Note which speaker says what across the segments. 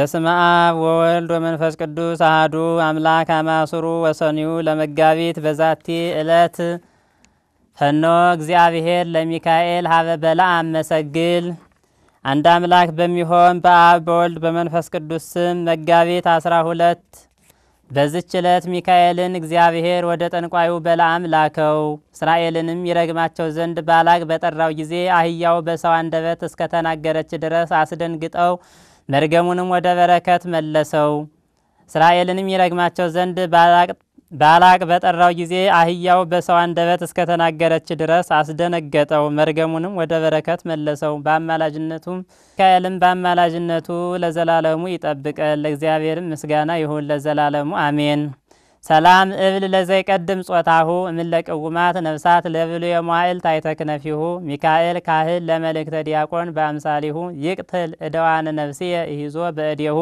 Speaker 1: በስመ አብ ወወልድ ወመንፈስ ቅዱስ አህዱ አምላክ አማሱሩ ወሰኒዩ ለመጋቢት በዛቲ ዕለት ፈኖ እግዚአብሔር ለሚካኤል ሀበ በለዓም መሰግል። አንድ አምላክ በሚሆን በአብ በወልድ በመንፈስ ቅዱስ ስም መጋቢት አስራ ሁለት በዝች ዕለት ሚካኤልን እግዚአብሔር ወደ ጠንቋዩ በለዓም ላከው። እስራኤልንም ይረግማቸው ዘንድ ባላቅ በጠራው ጊዜ አህያው በሰው አንደበት እስከተናገረች ድረስ አስደንግጠው መርገሙንም ወደ በረከት መለሰው። እስራኤልንም ይረግማቸው ዘንድ ባላቅ በጠራው ጊዜ አህያው በሰው አንደበት እስከተናገረች ድረስ አስደነገጠው፣ መርገሙንም ወደ በረከት መለሰው። በአማላጅነቱም ሚካኤልም በአማላጅነቱ ለዘላለሙ ይጠብቀን። ለእግዚአብሔርም ምስጋና ይሁን ለዘላለሙ አሜን። ሰላም እብል ለዘይቀድም ጾታሁ እምለቅውማት ነፍሳት ለብሉ የሟይል ታይተክነፊሁ ሚካኤል ካህል ለመልእክተ ዲያቆን በአምሳሊሁ ይቅትል እደዋነ ነፍስየ ይዞ በእዴሁ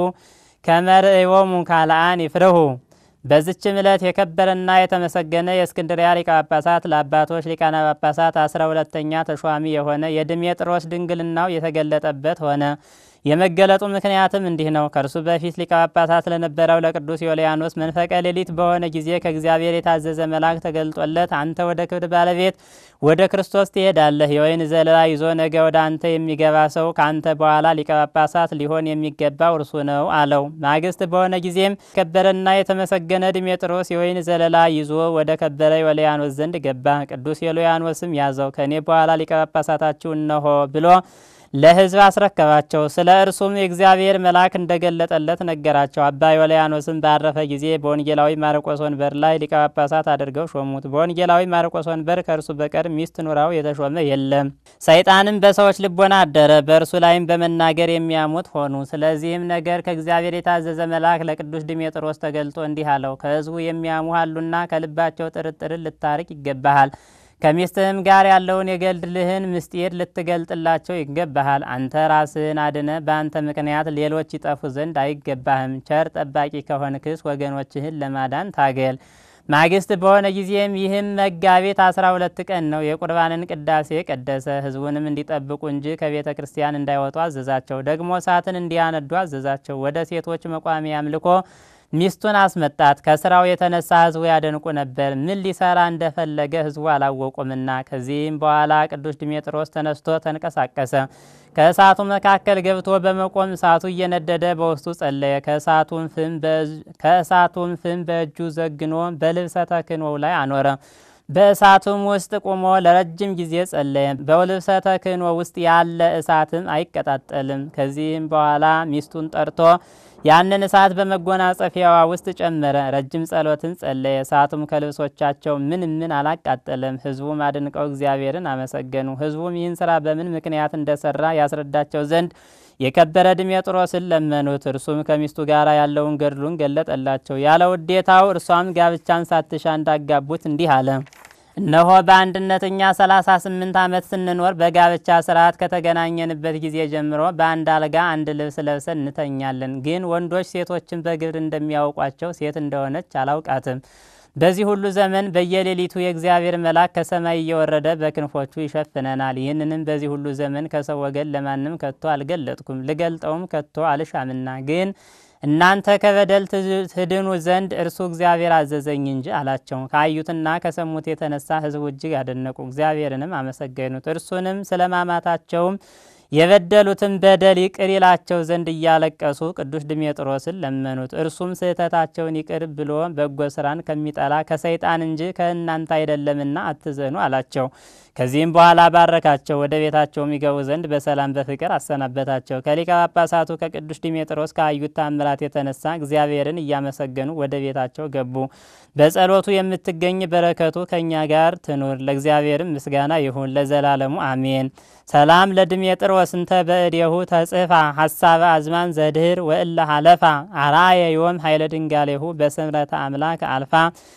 Speaker 1: ከመርእዮሙ ካልአን ይፍርሁ። በዝችም ዕለት የከበረና የተመሰገነ የእስክንድሪያ ሊቀ ጳጳሳት ለአባቶች ሊቃነ ጳጳሳት አስራ ሁለተኛ ተሿሚ የሆነ የድሜጥሮስ ድንግልናው የተገለጠበት ሆነ። የመገለጡ ምክንያትም እንዲህ ነው። ከእርሱ በፊት ሊቀ ጳጳሳት ለነበረው ለቅዱስ ዮልያኖስ መንፈቀ ሌሊት በሆነ ጊዜ ከእግዚአብሔር የታዘዘ መልአክ ተገልጦለት አንተ ወደ ክብር ባለቤት ወደ ክርስቶስ ትሄዳለህ፣ የወይን ዘለላ ይዞ ነገ ወደ አንተ የሚገባ ሰው ከአንተ በኋላ ሊቀ ጳጳሳት ሊሆን የሚገባው እርሱ ነው አለው። ማግስት በሆነ ጊዜም ከበረና የተመሰገነ ድሜጥሮስ የወይን ዘለላ ይዞ ወደ ከበረ ዮልያኖስ ዘንድ ገባ። ቅዱስ ዮልያኖስም ያዘው፣ ከእኔ በኋላ ሊቀ ጳጳሳታችሁ እነሆ ብሎ ለሕዝብ አስረከባቸው። ስለ እርሱም የእግዚአብሔር መልአክ እንደገለጠለት ነገራቸው። አባ ዮልያኖስም ባረፈ ጊዜ በወንጌላዊ ማርቆስ ወንበር ላይ ሊቀ ጳጳሳት አድርገው ሾሙት። በወንጌላዊ ማርቆስ ወንበር ከእርሱ በቀር ሚስት ኑራው የተሾመ የለም። ሰይጣንም በሰዎች ልቦና አደረ፣ በእርሱ ላይም በመናገር የሚያሙት ሆኑ። ስለዚህም ነገር ከእግዚአብሔር የታዘዘ መልአክ ለቅዱስ ድሜጥሮስ ተገልጦ እንዲህ አለው፣ ከሕዝቡ የሚያሙ አሉና ከልባቸው ጥርጥርን ልታርቅ ይገባሃል ከሚስትህም ጋር ያለውን የገድልህን ምስጢር ልትገልጥላቸው ይገባሃል። አንተ ራስህን አድነ፣ በአንተ ምክንያት ሌሎች ይጠፉ ዘንድ አይገባህም። ቸር ጠባቂ ከሆንክስ ወገኖችህን ለማዳን ታገል። ማግስት በሆነ ጊዜም ይህም መጋቢት አስራ ሁለት ቀን ነው። የቁርባንን ቅዳሴ ቀደሰ። ሕዝቡንም እንዲጠብቁ እንጂ ከቤተ ክርስቲያን እንዳይወጡ አዘዛቸው። ደግሞ እሳትን እንዲያነዱ አዘዛቸው። ወደ ሴቶች መቋሚያ አምልኮ ሚስቱን አስመጣት። ከስራው የተነሳ ህዝቡ ያደንቁ ነበር፣ ምን ሊሰራ እንደፈለገ ህዝቡ አላወቁምና። ከዚህም በኋላ ቅዱስ ድሜጥሮስ ተነስቶ ተንቀሳቀሰ። ከእሳቱ መካከል ገብቶ በመቆም እሳቱ እየነደደ በውስጡ ጸለየ። ከእሳቱም ፍም በእጁ ዘግኖ በልብሰ ተክህኖው ላይ አኖረ። በእሳቱም ውስጥ ቆሞ ለረጅም ጊዜ ጸለየ። በልብሰ ተክህኖ ውስጥ ያለ እሳትም አይቀጣጠልም። ከዚህም በኋላ ሚስቱን ጠርቶ ያንን እሳት በመጎናጸፊያዋ ውስጥ ጨመረ። ረጅም ጸሎትን ጸለየ። እሳቱም ከልብሶቻቸው ምን ምን አላቃጠለም። ህዝቡም አድንቀው እግዚአብሔርን አመሰገኑ። ህዝቡም ይህን ስራ በምን ምክንያት እንደሰራ ያስረዳቸው ዘንድ የከበረ ድሜጥሮስን ለመኑት። እርሱም ከሚስቱ ጋር ያለውን ገድሉን ገለጠላቸው። ያለ ውዴታው እርሷም ጋብቻን ሳትሻ እንዳጋቡት እንዲህ አለ። እነሆ በአንድነት እኛ ሰላሳ ስምንት ዓመት ስንኖር በጋብቻ ስርዓት ከተገናኘንበት ጊዜ ጀምሮ በአንድ አልጋ አንድ ልብስ ለብሰን እንተኛለን። ግን ወንዶች ሴቶችን በግብር እንደሚያውቋቸው ሴት እንደሆነች አላውቃትም። በዚህ ሁሉ ዘመን በየሌሊቱ የእግዚአብሔር መልአክ ከሰማይ እየወረደ በክንፎቹ ይሸፍነናል። ይህንንም በዚህ ሁሉ ዘመን ከሰው ወገን ለማንም ከቶ አልገለጥኩም፣ ልገልጠውም ከቶ አልሻምና ግን እናንተ ከበደል ትድኑ ዘንድ እርሱ እግዚአብሔር አዘዘኝ እንጂ አላቸው። ካዩትና ከሰሙት የተነሳ ሕዝቡ እጅግ አደነቁ፣ እግዚአብሔርንም አመሰገኑት። እርሱንም ስለ ማማታቸውም የበደሉትን በደል ይቅር ይላቸው ዘንድ እያለቀሱ ቅዱስ ድሜጥሮስን ለመኑት። እርሱም ስህተታቸውን ይቅር ብሎ በጎ ስራን ከሚጠላ ከሰይጣን እንጂ ከእናንተ አይደለምና አትዘኑ አላቸው። ከዚህም በኋላ ባረካቸው፣ ወደ ቤታቸውም ይገቡ ዘንድ በሰላም በፍቅር አሰናበታቸው። ከሊቀ ጳጳሳቱ ከቅዱስ ድሜጥሮስ ካዩት ታምራት የተነሳ እግዚአብሔርን እያመሰገኑ ወደ ቤታቸው ገቡ። በጸሎቱ የምትገኝ በረከቱ ከእኛ ጋር ትኑር። ለእግዚአብሔርም ምስጋና ይሁን ለዘላለሙ አሜን። ሰላም ለድሜጥሮስ እንተ በእዴሁ ተጽፋ ሀሳበ አዝማን ዘድህር ወእለ ሀለፋ አራየ ዮም ኃይለ ድንጋሌሁ በስምረተ አምላክ አልፋ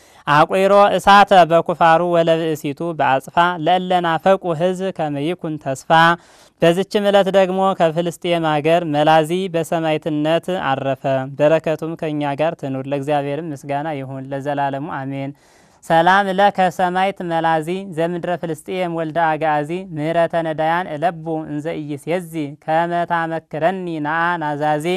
Speaker 1: አቁሮ እሳተ በኩፋሩ ወለብእሲቱ በአጽፋ ለእለናፈቁ ሕዝብ ከመይኩን ተስፋ። በዝችም ዕለት ደግሞ ከፍልስጤም አገር መላዚ በሰማይትነት አረፈ። በረከቱም ከእኛ ጋር ትኑር። ለእግዚአብሔርም ምስጋና ይሁን ለዘላለሙ አሜን። ሰላም ለከ ሰማይት መላዚ ዘምድረ ፍልስጤም ወልደ አጋዚ ምህረተ ነዳያን እለቡ እንዘ ኢይሴዚ ከመ ታመክረኒ ነአ ናዛዚ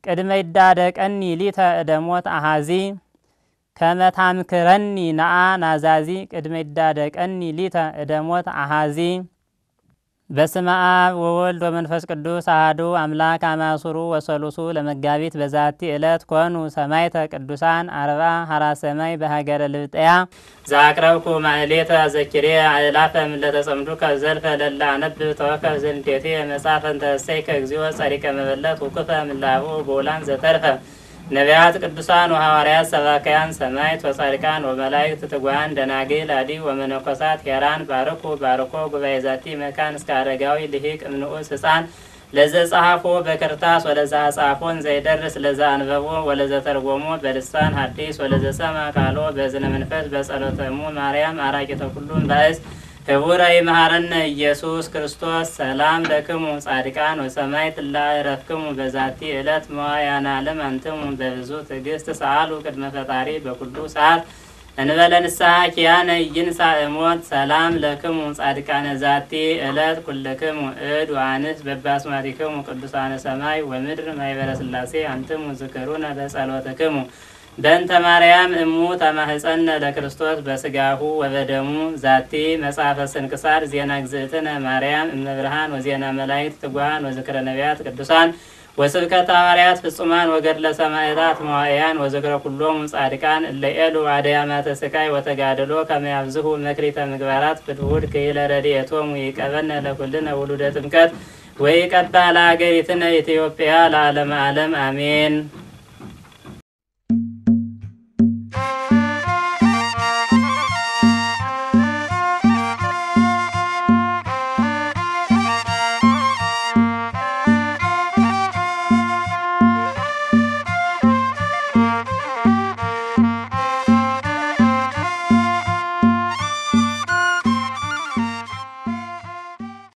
Speaker 1: ቅድመ ይዳደቀኒ ሊተ እደሞት አሃዚ ከመታምክረኒ ነአ ናዛዚ ቅድመ ይዳደቀኒ ሊተ እደሞት አሃዚ በስመ አብ ወወልድ ወመንፈስ ቅዱስ አሐዱ አምላክ አማሱሩ ወሰሉሱ ለመጋቢት በዛቲ ዕለት ኮኑ ሰማዕተ ቅዱሳን አርብዓ ሀራ ሰማይ በሀገረ ልብጠያ ዘአቅረብኩ ማእሌተ ዘኪሬ አእላፈ እምለተ ጸምዱከ ዘልፈ ለላ አነብብ ተወከፍ ዘንዴቴ መጽሐፈ እንተ እሰይከ እግዚኦ ጸሪቀ መበለት ውክፈ ምላሁ ቦላን ዘተርፈ ነቢያት ቅዱሳን ወሐዋርያት ሰባካያን ሰማዕት ወጻድቃን ወመላእክት ትጉሃን ደናግል አዲ ወመነኮሳት ሄራን ባርኩ ባርኮ ጉባኤ ዛቲ መካን እስከ አረጋዊ ልሂቅ እምንዑስ ህፃን ለዘ ጸሐፎ በክርታስ ወለዘ አጻፎን ዘይደርስ ለዘ አንበቦ ወለዘ ተርጎሞ በልሳን ሐዲስ ወለዘ ሰማ ቃሎ በዝነ መንፈስ በጸሎተሙ ማርያም አራቂተ ኩሉም ባእስ ህቡረ ይመሃረነ ኢየሱስ ክርስቶስ ሰላም ለክሙ ጻድቃን ወሰማዕት ላዕረፍክሙ በዛቲ ዕለት መዋያነ ዓለም አንትሙ በብዙ ትዕግስት ሰአሉ ቅድመ ፈጣሪ በኩሉ ሰዓት እንበለ ንስሐ ኪያነ ይንሣእ እሞት ሰላም ለክሙ ጻድቃነ ዛቲ ዕለት ኩልክሙ እድ ወአንስ በባስማቲክሙ ቅዱሳነ ሰማይ ወምድር ማይበረ ሥላሴ አንትሙ ዝክሩነ በጸሎትክሙ በእንተ ማርያም እሙ ተማህፀነ ለክርስቶስ በስጋሁ ወበደሙ ዛቲ መጽሐፈ ስንክሳር ዜና ግዝእትነ ማርያም እመብርሃን ወዜና መላእክት ትጉሃን ወዝክረ ነቢያት ቅዱሳን ወስብከተ ሐዋርያት ፍጹማን ወገድለ ሰማዕታት መዋዕያን ወዝክረ ኩሎሙ ጻድቃን እለ ኤሉ አድያማተ ስቃይ ወተጋድሎ ከመ ያብዝሁ መክሪተ ምግባራት ፍትውድ ክኢለ ረድኤቶሙ ይቀበነ ለኩልነ ውሉደ ጥምቀት ወይቀባ ለአገሪትነ ኢትዮጵያ ለዓለመ ዓለም አሜን።